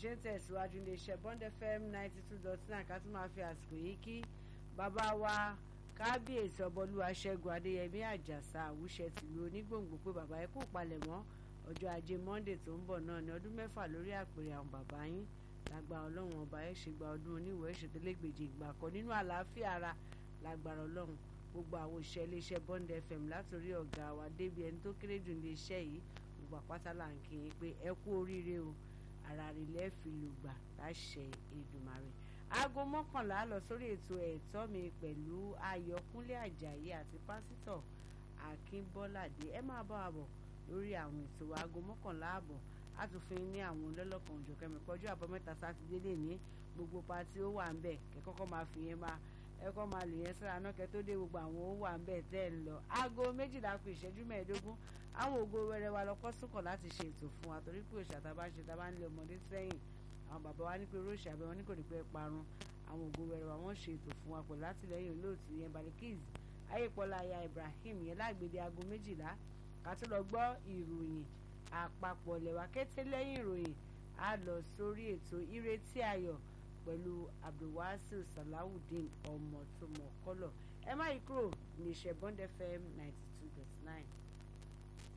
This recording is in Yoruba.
ṣe ń tẹ̀síwájú iléeṣẹ́ Bond FM ninety two dot nine ká tún máa fi àsìkò yìí kí bàbá wa kábíyèsí ọbọlúwa ṣẹ́gun adéyẹmí àjàsà àwùṣẹ tìlú onígbòǹgbò pé bàbá ẹ kú palẹ̀mọ́ ọjọ́ ajé monday tó ń bọ̀ náà ní ọdún mẹ́fà lórí àpèrè àwọn bàbá yín lágbára ọlọ́run ọba ẹ ṣe gba ọdún oníwèé ìṣètòlégbèjì ìgbà kan nínú àlàáfíà ara lágbára ọlọ́run gbogbo àwọn òṣìṣẹ́ iléeṣẹ́ Bond FM látòrí ọ̀gá wa débi ẹni tó kéré jù iléeṣẹ́ yìí gbogbo àpáta là ń kí yín pé ẹ kú oríire o ara rẹ̀ lẹ́ẹ̀fì lùgbà láṣẹ Èdùmàrè aago mọ́kànlá lọ sórí ètò ẹ̀tọ́ mi pẹ̀lú Ayọ̀kúnlé Àjàyí àti pásítọ̀ Akínbọ́ládé ẹ máa bá wa bọ̀ lórí àwọn ètò aago mọ́kànlá àbọ̀ a tún fi ní àwọn olólọ́kan òjọ̀kẹ́ mi kọjú àbọ̀mẹ́ta sátidé lè ní gbogbo pati ó wà ń bẹ̀ kẹ́kọ́kọ́ máa fi yẹn máa ẹkọ máa lè yẹn sára náà kẹ tó dé gbogbo àwọn ó wà ń bẹ̀ tẹ́ ń lọ aago méjìlá kù ìṣẹ́jú mẹ́ẹ̀ẹ́dógún àwọn ògo wẹrẹ wa lọ kọ́ sùkọ̀ láti ṣe ètò fún wa torí pé òṣà tábà ń ṣe tábà ń lé ọmọdé sẹ́yìn àwọn bàbá wa ní pé róòṣì àbẹ wọn ní kò ní pẹ́ parun àwọn ògo wẹrẹ wa wọ́n ṣe ètò fún wa pẹ̀lú látìlẹ́yìn olóòtú yẹn Balikis ayépọ̀lá aya Ibrahim yẹn lágbèdè aago méjìlá ká tó lọ gbọ́ ìròyìn àpapọ̀ lẹ́wà kété lẹ́yìn ìròyìn á lọ sórí ètò ìrètí ayọ̀ pẹ̀lú abdulwasil salawudeen ọmọ tó mọ̀ kọ́lọ̀ ẹ má yí kúrò ní iṣẹ́ Bond FM ninety two dot nine.